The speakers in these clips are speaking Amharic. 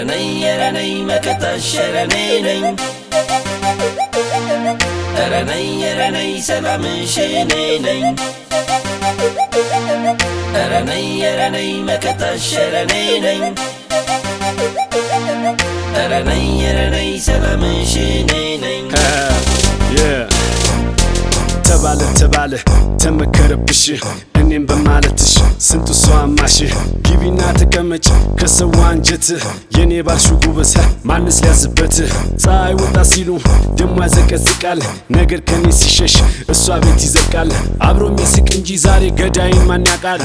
ነይ ኧረ ነይ መከታሽ ኧረ ነይ ነኝ ኧረ ነይ ኧረ ነይ ሰላምሽ እኔ ነኝ ኧረ ነይ ኧረ ነይ መከታሽ ኧረ ነይ ነኝ ኧረ ነይ ኧረ ነይ ሰላምሽ እኔ ነኝ ተባለ ተባለ ተመከረብሽ እኔም በማለትሽ ስንቱ ሰው አማሽ ግቢና ተቀመጭ ከሰው አንጀት የኔ ባልሹ ጉበዝ ማንስ ሊያዝበት ፀሐይ ወጣ ሲሉ ደሞ ያዘቀዝቃል ነገር ከኔ ሲሸሽ እሷ ቤት ይዘልቃል አብሮ የሚስቅ እንጂ ዛሬ ገዳይን ማን ያውቃል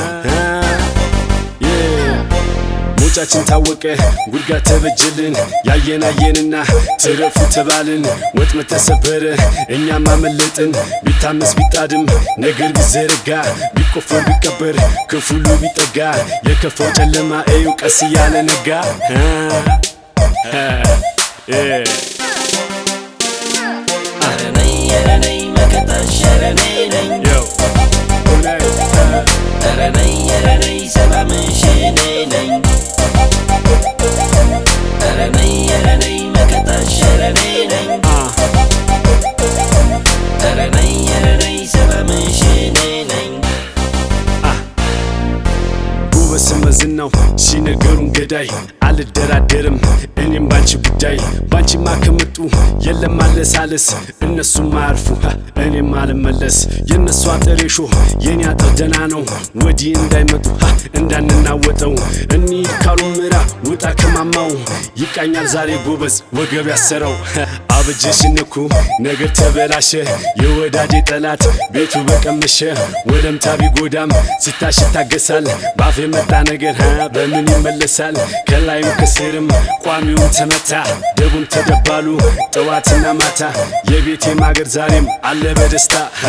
ሞጫችን ታወቀ ጉድጓድ ተበጀልን ያየን አየንና ትረፉ ተባልን ወጥመድ ተሰበረ እኛም አመለጥን ቢታመስ ቢጣድም ነገር ቢዘረጋ ቢቆፈር ቢቀበር ክፉሉ ቢጠጋ የከፋው ጨለማ እዩ ቀስ እያለ ነጋ ኧረ ነይ ኧረ ነይ መከታሽ ኧረ ነይ ነኝ ኧረ ነይ ኧረ ነይ ሰላምሽ እኔ ነኝ ኧረ ነይ ኧረ ነይ መከታሽ ኧረ ነይ ነኝ ኧረ ነይ ኧረ ነይ ሰላምሽ እኔ ነኝ ውበት ስመዝናው ሲነገሩን ገዳይ አልደራደርም እኔም ባንቺ ጉዳይ ባንቺማ ከመጡ የለም ማለሳለስ እነሱም አያርፉ እኔም አልመለስ የእነሱ አጥር ሾ የኔ አጥር ደና ነው ወዲህ እንዳይመጡ እንዳንናወጠው እንሂድ ካሉ ምራ ውጣ ከማማው ይቃኛል ዛሬ ጎበዝ ወገብ ያሰረው አበጀሽ ንኩ ነገር ተበላሸ የወዳጄ ጠላት ቤቱ በቀመሸ ወለምታ ቢጎዳም ሲታሽ ይታገሳል ባፍ የመጣ ነገር ሀ በምን ይመለሳል ከላይም ከስርም ቋሚውም ተመታ ደቡም ተደባሉ ጠዋትና ማታ የቤቴ ማገር ዛሬም አለ በደስታ ሀ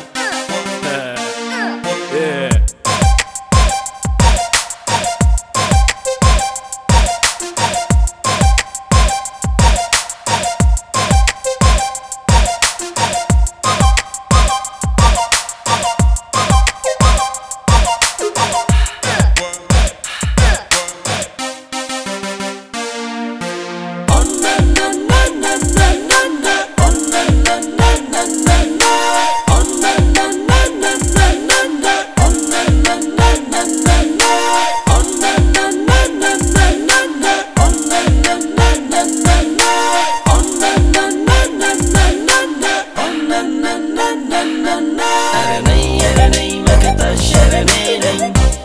ኧረ ነይ ኧረ ነይ መከታሽ ኧረ ነይ ነኝ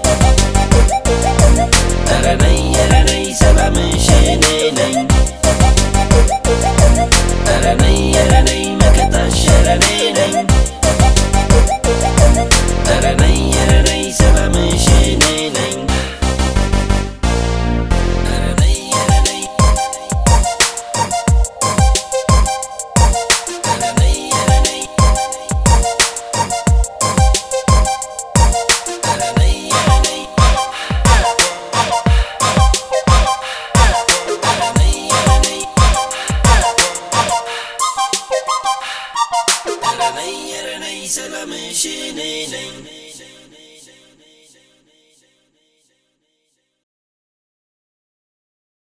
ኧረ ነይ ኧረ ነይ ሰላምሽ እኔ ነኝ ኧረ ነይ ኧረ ነይ መከታሽ ኧረ ነይ ነኝ ኧረ ነይ ኧረ ነይ ሰላምሽ እኔ ነኝ ኧረ ነይ ኧረ ነይ ኧረ ነይ ኧረ ነይ ኧረ ነይ ኧረ ነይ ኧረ ነይ ኧረ ነይ ኧረ ነይ ኧረ ነይ ሰላምሽ እኔ ነኝ